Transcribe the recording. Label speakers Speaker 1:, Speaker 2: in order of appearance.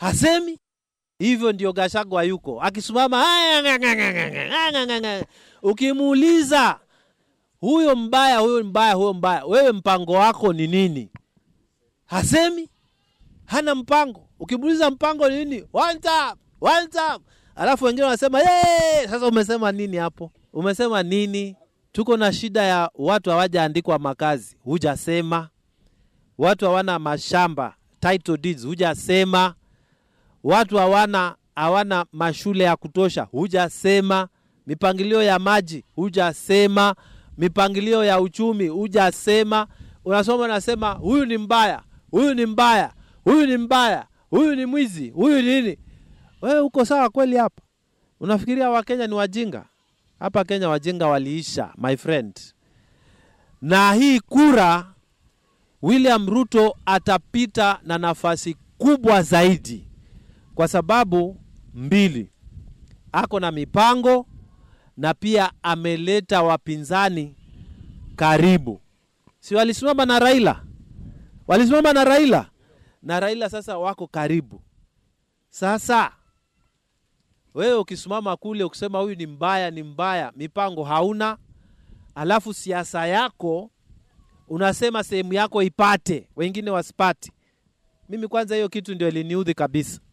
Speaker 1: hasemi hivyo. Ndio Gashagwa yuko akisimama, ukimuuliza huyo mbaya, huyo mbaya, huyo mbaya, wewe mpango wako ni nini? Hasemi, hana mpango. Ukimuuliza mpango ni nini, one time, one time, alafu wengine wanasema yee. Sasa umesema nini hapo? Umesema nini? Tuko na shida ya watu hawajaandikwa makazi, hujasema. Watu hawana mashamba title deeds, hujasema. Watu hawana hawana mashule ya kutosha, hujasema. Mipangilio ya maji, hujasema. Mipangilio ya uchumi, hujasema. Unasoma unasema huyu ni mbaya, huyu ni mbaya, huyu ni mbaya, huyu ni mwizi, huyu nini. Wewe uko sawa kweli hapa? Unafikiria Wakenya ni wajinga? Hapa Kenya wajinga waliisha, my friend. Na hii kura William Ruto atapita na nafasi kubwa zaidi kwa sababu mbili, ako na mipango na pia ameleta wapinzani karibu. Si walisimama na Raila, walisimama na Raila na Raila, sasa wako karibu. Sasa wewe ukisimama kule ukisema huyu ni mbaya, ni mbaya, mipango hauna, alafu siasa yako unasema sehemu yako ipate, wengine wasipate. Mimi kwanza, hiyo kitu ndio iliniudhi kabisa.